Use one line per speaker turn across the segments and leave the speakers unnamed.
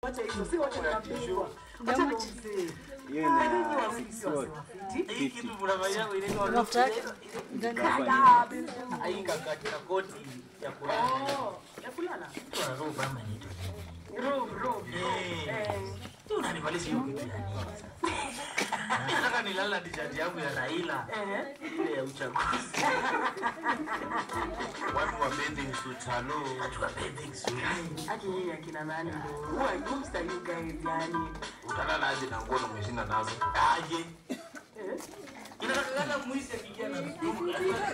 Wacha hizo, si wote ni mabingwa. Wacha ndo mzee.
Hiyo
Ah, nyinyi
ni
wawili si wazee wafiti.
Hii kitu mnafanya inaitwa
Mafuta yake.
Dada, Benzo.
hii kakati na koti ya kulala.
Oh, ya kulala.
Kwa roho kama inaitwa.
Robe, robe.
Eh.
Eh.
Tu unanivalisha hiyo kitu ya nini sasa? Nataka nilala t-shirt yangu ya Raila
Eh.
ile ya uchaguzi. Watu wa bathing suits, hello. Watu wa bathing suits.
Aki yeye akina nani ndo. Who are you Mr. you guys yani?
Utalala aje na ngono umeshinda nazo? Aje.
Eh?
Inatakikana mwizi akiingia na mdumu.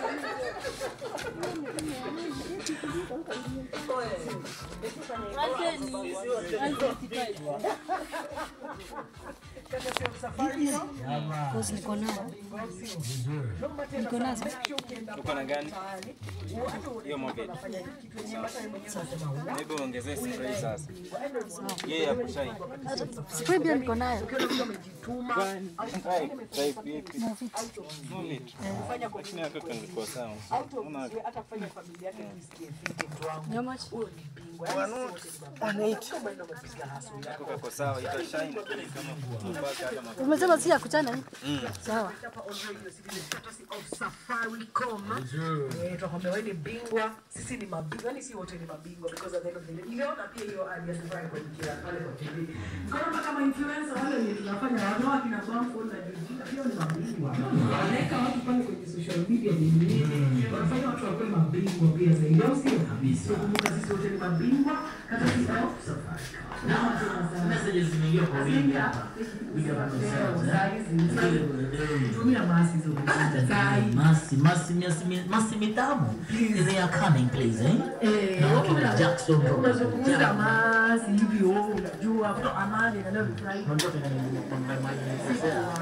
Boss, niko nayo. Niko nazo.
uko na gani? Hiyo moja. Maybe uongezee spray sasa. Yeye ya kushine.
Spray pia niko nayo.
Try, try vipi? Move it. Lakini watoto nilikuwa sawa. Unaona
hata kufanya familia yake isikie fiti mtu wangu.
How much?
Huyo ni bingwa. Yaani si wote kama ndio wamepiga hustle yao.
kako sawa, ita shine kama mpaka hata mafuta.
Umesema si ya kuchana hii? Sawa.
Hapa on radio citizen courtesy of Safaricom. Eh, tunakwambia wewe ni bingwa, sisi ni mabingwa, yani si wote ni mabingwa because at the end of the day. Niliona pia hiyo ad ya Safaricom kila pale kwa TV. Nikaona kama influencer wale wenye tunafanya wanawake na Bamford na Jujika pia ni mabingwa. Wanaweka watu pale kwenye social media ni nini? Wanafanya watu wakuwe mabingwa pia zaidi, au sio? So kumbuka sisi wote ni mabingwa kata sisi au Safaricom. Na watu wanasema
Messages zimeingia kwa wingi hapa.
tumia masi hizo Sai.
Masi, masi, masi, masi mitamu. They are coming, please, eh?
Eh,
Na watu na Jackson Road.
unazungumza masi hivi wewe unajua kutoka amani na leo ni Friday.
Unajua tena nimemalizia.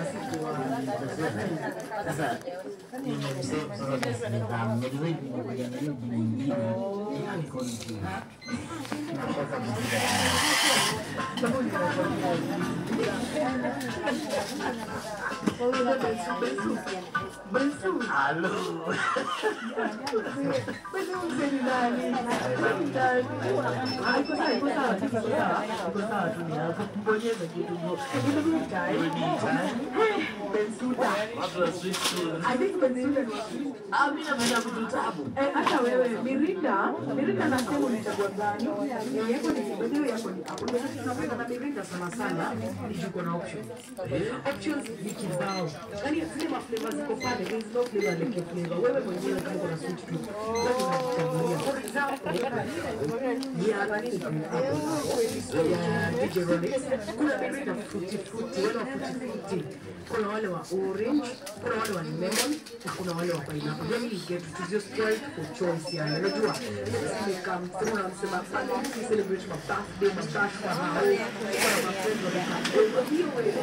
Sasa nimemsema sasa nidhamu. Unajua hivi nimekuja na hiyo jina ingine. Icon juu. Nataka Halo. Watu wa sweet tooth. Ah, mimi napenda vitu tamu.
hata wewe Mirinda, Mirinda nasema unachagua gani? Eh, Yako ni kibadeo yako ni hapo. Ndio sisi tunapenda na Mirinda sana sana ni juko na options. Options ni kibao. Yaani zile ma flavors ziko pale, there is no flavor like your flavor. Wewe mwenyewe kama uko na sweet tooth, wewe unajichagulia. For example, ya nani ya DJ Rolex. Kuna Mirinda fruity fruity, wale wa fruity fruity. Kuna wale wa orange, kuna wale wa lemon na kuna wale wa pineapple. Then you get to choose your strike for choice yani. Unajua? Nimekam sema unamsema sana mtu celebrate my birthday, my cash for now. Kuna ma friends wa Kwa hiyo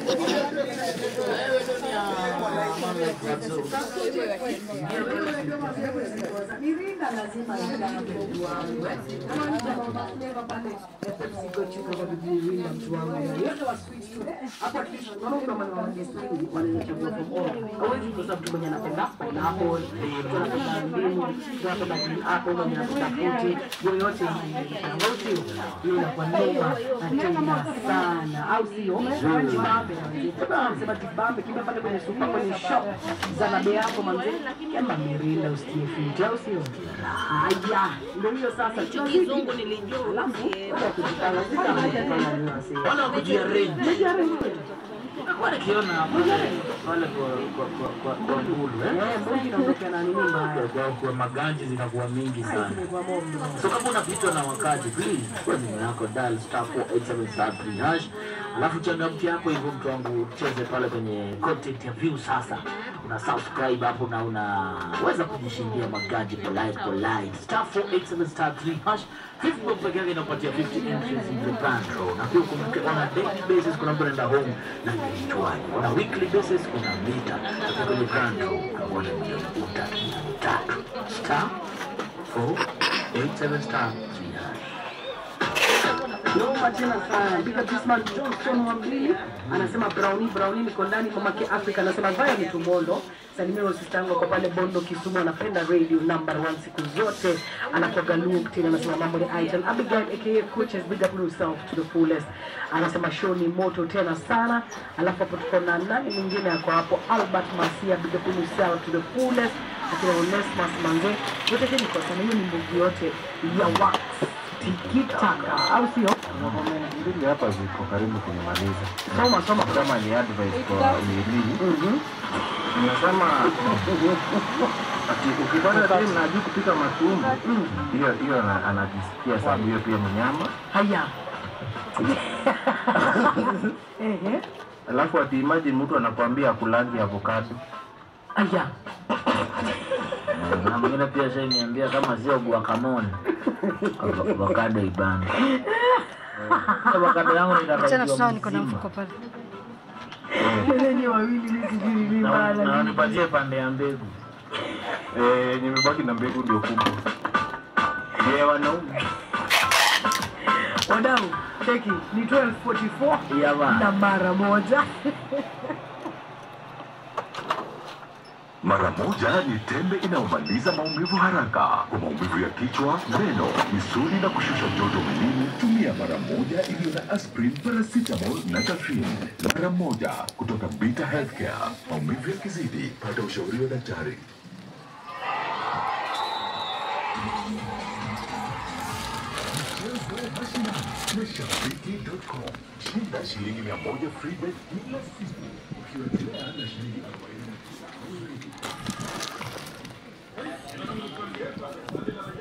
Mirinda lazima itange mtu wangu. eh. Kama ni kama mafleva pale ya Pepsi Go Chico kwa bibi Mirinda mtu wangu. Yote wa sweet tu. Hapo at least unaona kuna maana wa guest wengi wanachagua from all. Hawezi kukosa mtu mwenye anapenda pineapple, mtu anapenda ndimu, mtu anapenda green apple, mwenye anapenda fruit, yoyote ile. Au sio? Hiyo inakuwa noma na tena sana. Au sio? Jibambe. Kama anasema jibambe, kimbia pale kwenye super kwenye shop za nabe yako manze. Kama Mirinda usikie fit, au sio? Haya, ndio hiyo sasa. Kizungu nilijua. Alafu, kwa kujitanga, kujitanga.
Wala kujiarrange. Nakuwa nikiona hapa wale kwa kwa kwa kwa kwa ngulu eh.
Mbona inaondokea na nini mbaya?
Kwa kwa maganji zinakuwa mingi sana. So kama unapitwa na wakati please, kwa simu yako dial star 487 star 3 hash. Alafu changamki yako hivyo mtu wangu cheze pale kwenye content ya view sasa. Una subscribe hapo na unaweza kujishindia magaji polite polite. Star 487 star 3 hash. Facebook pekee yake inapatia 50 entries in the brand draw. Na pia ukumbuke on a daily basis kuna brenda home na kichwani. On a weekly basis kuna mita. Na kwenye brand draw kuna milioni utatu tatu. Star 487 star 3 hash.
Noma tena sana. Big up this man Johnson Mwambili anasema Brownie Brownie niko ndani mamake Africa anasema vaya ni tumondo. Salimia sister yangu kwa pale Bondo Kisumu anapenda radio number one siku zote. Anakuwa Luke tena anasema mambo ni Aitan. Abigail aka coaches big up yourself to the fullest. Anasema show ni moto tena sana. Alafu hapo tuko na nani mwingine ako hapo Albert Masia big up yourself to the fullest. Akina Onesmus Mange. Yote hiyo ni kwa sana hiyo ni mbugi yote ya wax. Tikitaka au sio?
mbili hapa ziko karibu kunimaliza.
Soma soma.
Kama ni advice kwa Lili,
Mhm.
nimesema ati ukipata time na ajui kupika matumbo, hiyo hiyo ana- anajisikia sababu hiyo pia ni nyama.
Haya. Ehe.
Alafu ati imagine mtu anakuambia akulangi avocado.
Haya.
na mwingine pia shainiambia kama sio guacamole avocado ibana avocado yangu
Achana
nitarajia
tunao niko na
mzima
mfuko pale.
Wenye wawili mimi sijui ni
Na-
bala.
na unipatie pande ya mbegu
Eh, nimebaki na mbegu ndio kubwa.
je wanaume
Wadau, cheki ni 1244
Ya bana.
na mara moja.
Mara moja ni tembe inayomaliza maumivu haraka kwa maumivu ya kichwa, meno, misuli na kushusha joto mwilini. Tumia mara moja iliyo na aspirin, paracetamol na caffeine. Mara moja kutoka Beta Healthcare. Maumivu yakizidi, pata ushauri wa daktari. Mashabiki.com. Shinda shilingi mia moja free bet kila siku ukiendelea na shilingi arobaini.